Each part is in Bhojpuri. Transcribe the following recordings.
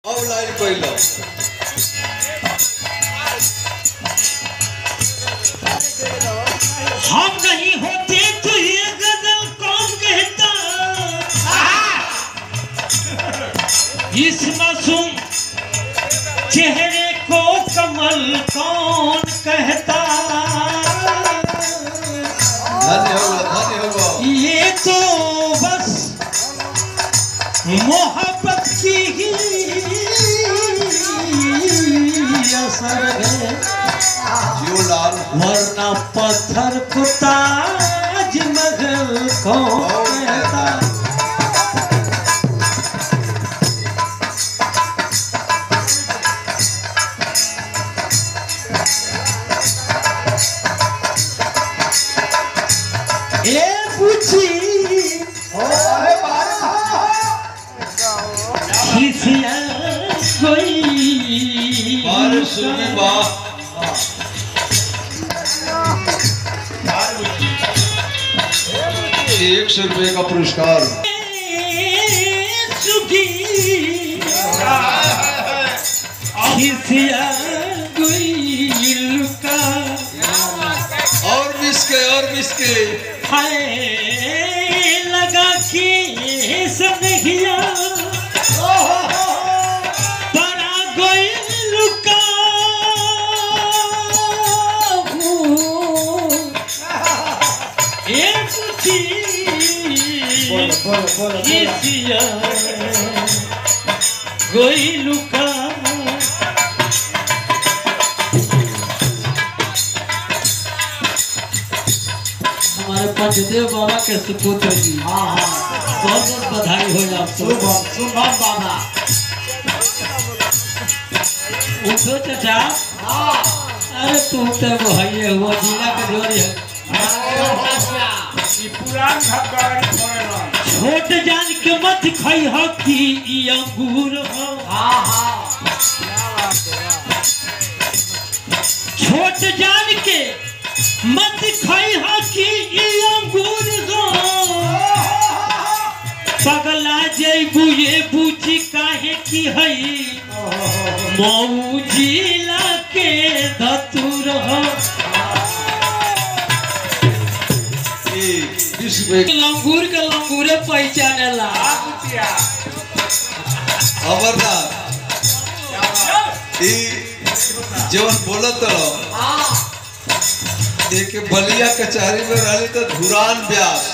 ऑनलाइन कइलो हम नहीं होते तो ये गजल कौन कहता इस मासूम चेहरे को कमल कौन कहता धन्य हो धन्य हो ये तो बस मोहब्बत की ही असर है जियो लाल वरना पत्थर को ताज महल कौन कहता ए पूछी खिसिया कोई बार सुनी बा एक सौ रुपये का पुरस्कार सुखी खिसिया कोई लुका और मिसके और मिसके हाय लगा के सनहिया बड़ा कोई लुका एक खिसिया कोई लुका हमारे पंचदेव बाबा के सुपुत्र जी हाँ हाँ बहुत बहुत बधाई हो आप सबको शुभम बाबा उठो चाचा अरे तू तो वो है ये हुआ जिला का जोड़ी है छोट जान के मत खाई हो कि ई अंगूर हो छोट जान के मत खाई हो कि ई अंगूर हो पगला जैबू ये बूझी काहे की हई मऊ जिला के धतुर हो बीस रुपये लंगूर के लंगूरे पहचाने ला अमरनाथ ई जवन बोलत रहो एक बलिया कचहरी में रहली तो धुरान व्यास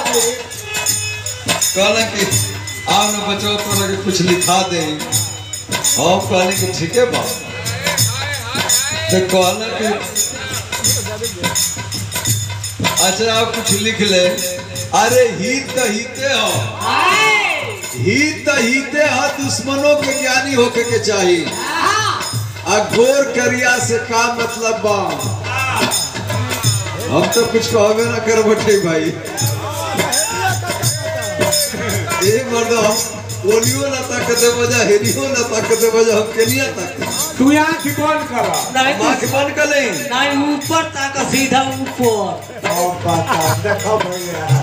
कहला कि आओ न बचो तोरा के कुछ लिखा दे हम कहली कि ठीक है बा तो कहला कि अच्छा आप कुछ लिख ले अरे हित तो हिते हो हित तो हिते हो दुश्मनों के ज्ञानी होके के चाहिए आ घोर करिया से का मतलब बा हम तो कुछ कहबे ना कर बटे भाई ए मर्द हम ओलियो ना ताकते बजा हेरियो ना ताकते बजा हम केनिया तक तू आँख बंद कर नहीं माख बन कर ले नहीं ऊपर तक सीधा ऊपर और बता देखो भैया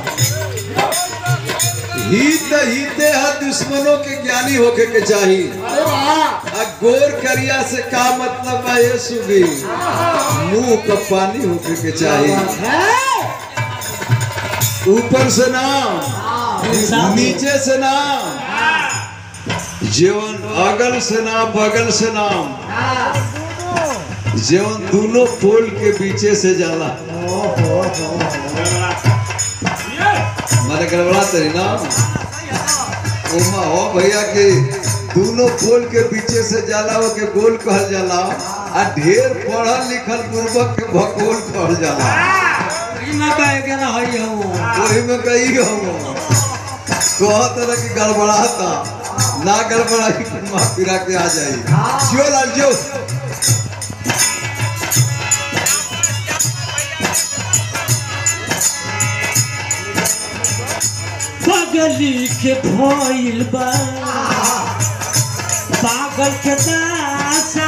हित हिते है दुश्मनों के ज्ञानी होके के चाहिए आ गोर करिया से का मतलब बा ये सुगी मुंह का पानी होके के चाहिए ऊपर से ना नीचे से ना जीवन अगल से ना बगल से ना जीवन दोनों पोल के बीचे से जाला मारे गड़बड़ा तरी ना ओमा हो भैया के दोनों पोल के बीचे से जाला वो के गोल कहल जाला आ ढेर पढ़ल लिखल पूर्वक के भगोल कहल जाला ना कहे के ना हई हम वही में कही हम कहत रह कि गड़बड़ाता ना गड़बड़ाई फिर माँ पिरा के आ जाई जो लाल जो पगली के भइल बा पागल के दासा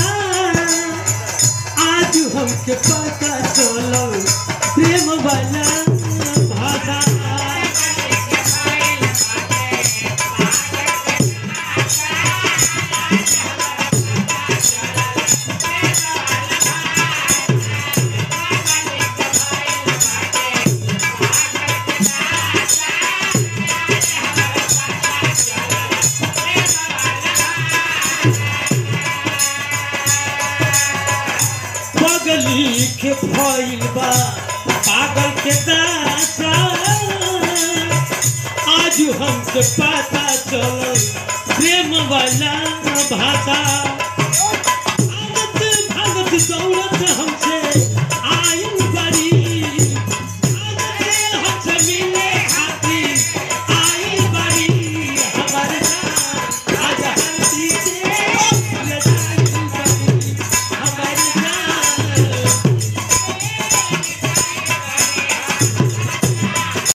आज हमके पता चलल प्रेम वाला भाषा के भइल बा पागल के दासा आज हमके पता चलल प्रेम वाला भाषा